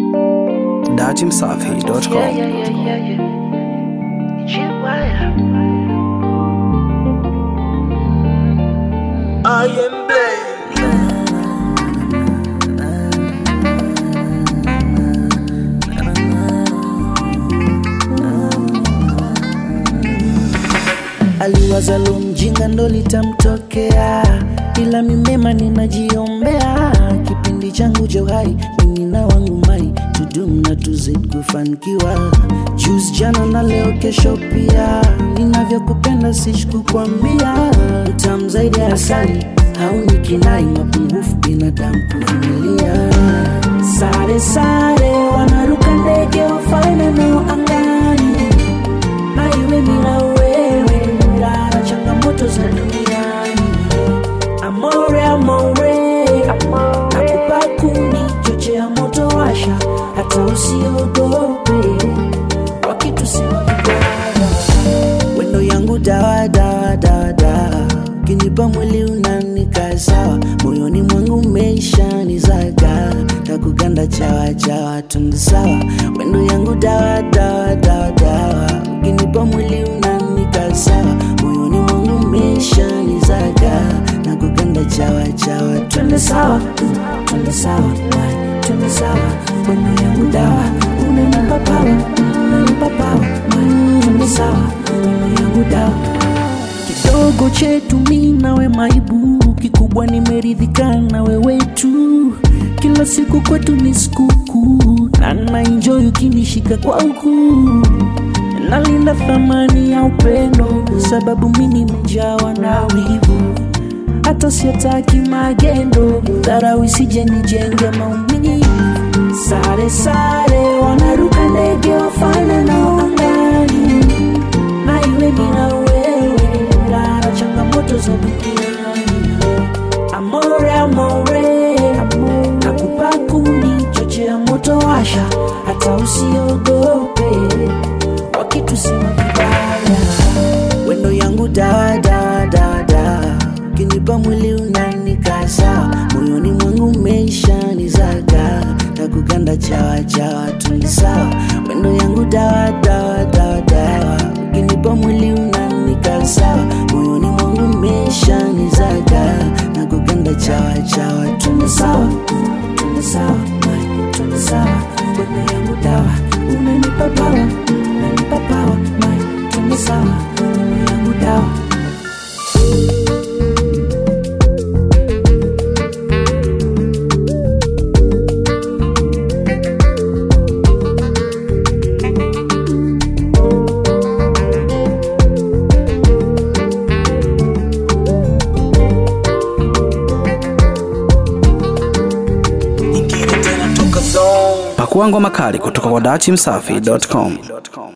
dachimsafi.com. Yeah, yeah, yeah, yeah, yeah. G-Wire. I am blessed. aliwazalo mjinga ndo litamtokea, ila mimema ninajiombea. Kipindi changu cha uhai mimi na wangu mai tudum na tuzid kufanikiwa. Juzi jana na leo kesho pia, ninavyokupenda sishi kukwambia. Utamu zaidi ya asali hauni kinai, mapungufu binadamu kuvumilia. Sare sare wanaruka ndege wafalme nao angani na iwe bila wewe rara changamoto za duniani amore amore nakupa kuni chochea moto washa hata usiogope wakitusema vibaya wendo yangu dawa dawa dawa dawa ukinipa mwili unanika sawa moyoni mwangu umeisha nizaga takuganda chawa chawa tundu sawa wendo yangu dawa dawa dawa dawa ukinipa mwili unanika sawa moyoni mwangu umeisha nizaga nakuganda chawa chawa twende sawa twende sawa my, twende sawa wendo yangu dawa unanipa pawa unanipa pawa my, twende sawa wendo yangu dawa kidogo chetu mi nawe maibu kikubwa nimeridhika na wewe tu kila siku kwetu ni sikukuu na naenjoy ukinishika kwa ukuu nalinda thamani ya upendo sababu mi nimejawa na wivu hata siataki magendo dharau isije nijenge maumivu sare sare wanaruka ndege wafana nao angani na iwe bila wewe rara changamoto za duniani amore amore nakupa kuni chochea moto washa hata usiogope wakitusema vibaya wendo yangu dawa dawa dawa dawa ukinipa mwili unanika sawa moyoni mwangu umeisha nizaga takuganda chawa chawa tuni sawa wendo yangu dawa dawa dawa dawa ukinipa mwili unanika sawa moyoni mwangu umeisha nizaga nakuganda chawa chawa tuni sawa tuni sawa my, tuni sawa wendo yangu dawa unanipa pawa unanipa pawa my, tuni sawa wendo yangu dawa Nyingine tena toka zone. Pakua ngoma kali kutoka kwa dachimsafi.com.